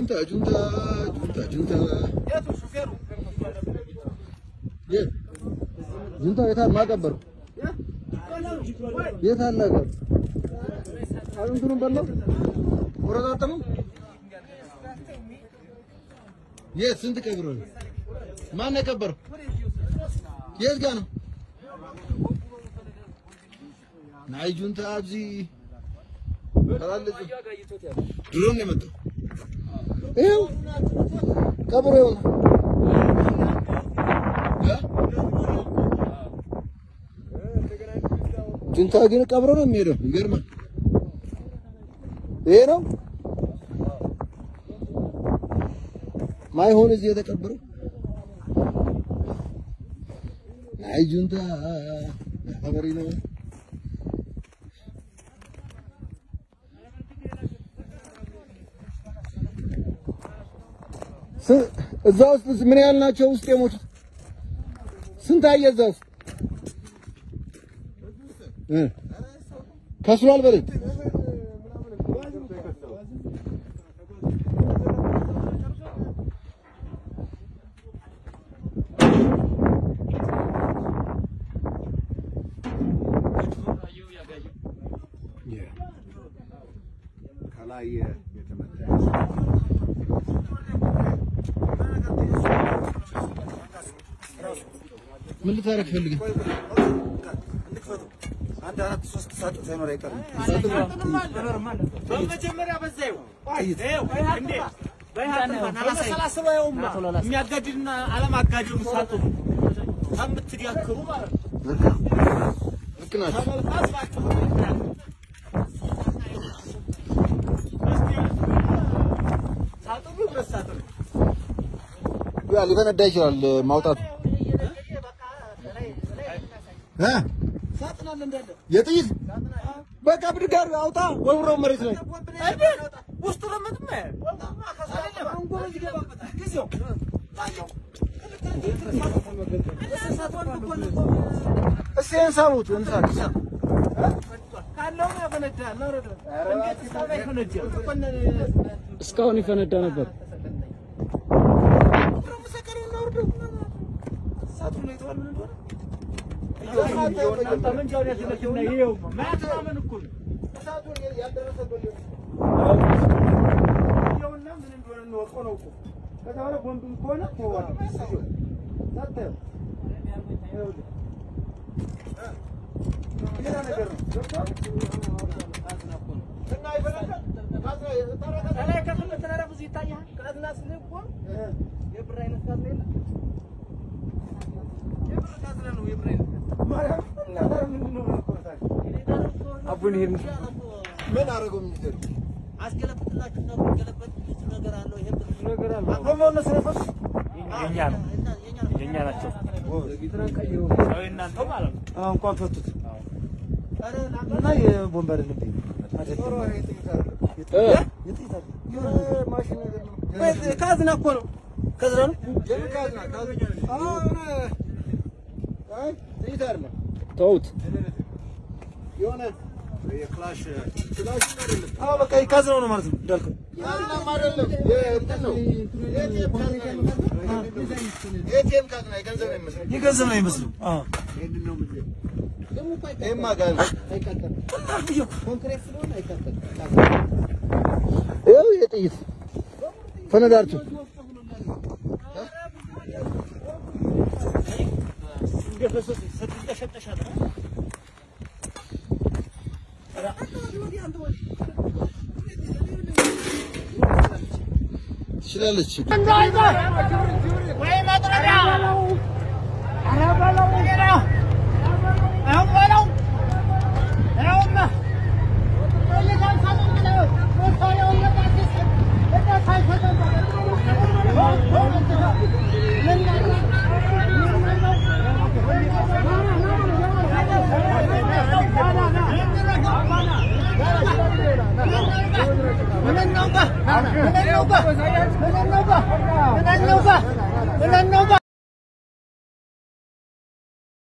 ጁንታ ጁንታ ጁንታ ጁንታ የት ጁንታ የት አለ? ማቀበሩ የት አለ? ቀር አጥንቱን በላው ቆረጣጠመው። የት ስንት ቀብሮ ነው? ማን ነው የቀበረው? የት ጋ ነው? ናይ ጁንታ አብዚ ተላለጽ ድሮን ነው የመጣው። ይኸው ቀብሮ ይሆናል። ጁንታ ግን ቀብሮ ነው የሚሄደው። ይገርማል። ይሄ ነው ማይሆን እዚህ የተቀበረው። አይ ጁንታ ሀበሪ ነው። ስ- እዛ ውስጥ ምን ያህል ናቸው ውስጥ የሞቱት? ስንት አየ እዛ ውስጥ እ ከስሯል በለኝ። ከላይ የተመታ ምን ልታረግ ፈልገህ? አንድ አራት ሶስት ሳጥን ሳይኖር አይቀርም። በመጀመሪያ በዛ ይኸው የሚያጋድድና አለማጋድድ ሳጥኑ ከምትዳክሩ ማለት ነው። ልክ ናቸው። ሳጥኑ ሁለት ሳጥን ነው። ያ ሊፈነዳ ይችላል ማውጣቱ እ ሳጥን አለ እንዳለ የጥይት በቃ ብድግ አድርገህ አውጣ፣ ወርውረው መሬት ላይ እንዴ! ውስጡ ለምንም አንጎሎ ይገባበታል። ጊዜው ታየው እስኪ ይሄን ሳቡት እንሳት ካለው ያፈነዳል። አውረደ እንዴት ሳባ ይፈነዳል? እስካሁን ይፈነዳ ነበር። ሳጥኑ የተዋል ምን እንደሆነ ጠመንጃውን ያዘለችና ይኸው ማያተማመን እኮ ነው። ይኸውና ምን እንደሆነ እንወቀው ነው እኮ። ከዛ በኋላ ቦምብም ከሆነ ተዋል። ሳታየው ይኸውልህ ሌላ ነገር ነው። ገብቶሃል? ከላይ ከፍል ተራራ ብዙ ይታያል። ካዝና ስልህ እኮ የብር አይነት ካዝና የለም። የብር ካዝና ነው የብር አይነት አቡን ይሄን ምን አደረገው ሚኒስቴሩ? አስገለብጥላችሁና ብትገለበጥ ብዙ ነገር አለው። ይሄ ብዙ ነገር አለ። ጎማው እነሱ ነው የፈሱ የኛ ነው የኛ ነው የኛ ናቸው። ያው የእናንተው ማለት ነው። አዎ እንኳን ፈቱት እና የቦምብ አይደለም ብዬ ማሽን ነገር ነው። ካዝና እኮ ነው። ካዝና ነው። የምን ካዝና? ካዝና አዎ፣ የሆነ አይ ጥይት አይደለም ተውት። የሆነ የክላሽ ክላሽን አይደለም አዎ በቃ የካዝናው ነው ማለት ነው እንዳልከው ካዝናም አይደለም የእንትን ነው የኤቲኤም ካዝና ነው። የኤቲኤም ካዝና የገንዘብ ነው የሚመስለው። የገንዘብ ነው የሚመስለው። አዎ ይሄማ ጋር ይኸው ይሄ ጥይት ፈነዳችሁ ትችላለች። ምን እናውጋ? ምን እናውጋ?